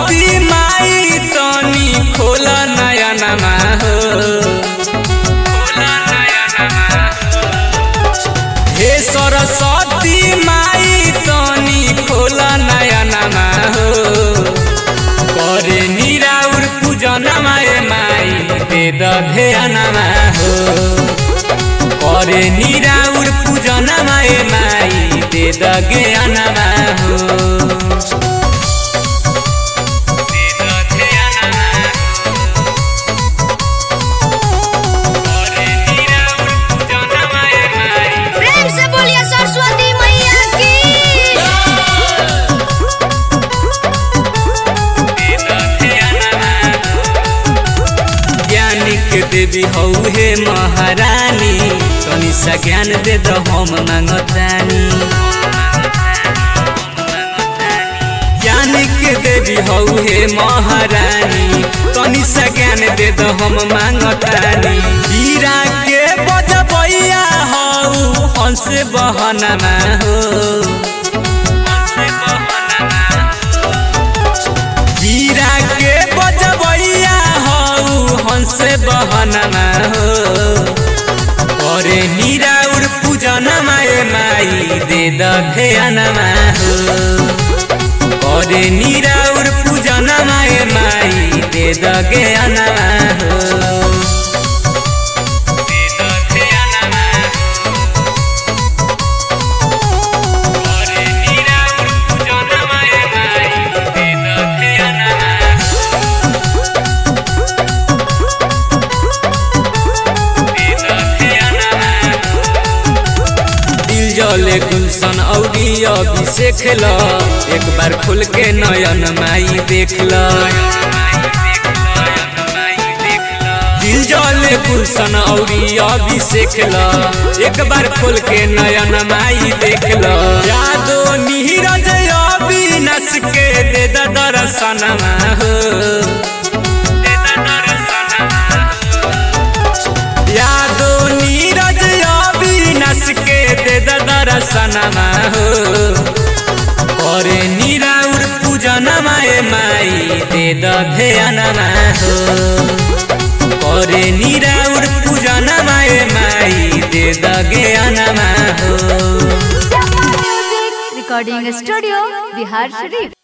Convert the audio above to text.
सरस्वती माई तनी खोल नयनमा हो हे सरस्वती माई तनी खोल नयनमा हो करे निराउर पूजनमा ए माई दे ध्यानमा हो करे निराउर पूजनमा ए माई दे ज्ञानमा हो प्रेम से बोलिए सरस्वती मैया की ज्ञानी के देवी हौ हे महारानी तनी सा ज्ञान दे द हम मांगतानी ज्ञानी के देवी हौ हे महारानी तनी सा ज्ञान दे द हम मांगतानी हीरा के बजबैया हौ हंस बहनमा हो हीरा के बजबैया हौ हंस बहनमा हो करे निराउर पूजनमा ए माई दे ध्यानमा हो करे निराउर पूजनमा ए माई दे ज्ञानमा हो दिल जले गुलशन औरी अभिषेक ल एक बार खोल के नयन माई देख ल दिल जले गुलशन औरी अभिषेक ल एक बार खोल के नयन माई देख ल यादो नीरज अविनाश के दे द दर्शनमा हो यादो नीरज अविनाश के दे द दर्शनमा हो करे निराउर पूजनमा ए माई दे द ध्यानमा हो करे निराउर पूजनमा ए माई दे द ज्ञानमा हो रिकॉर्डिंग स्टूडियो बिहार शरीफ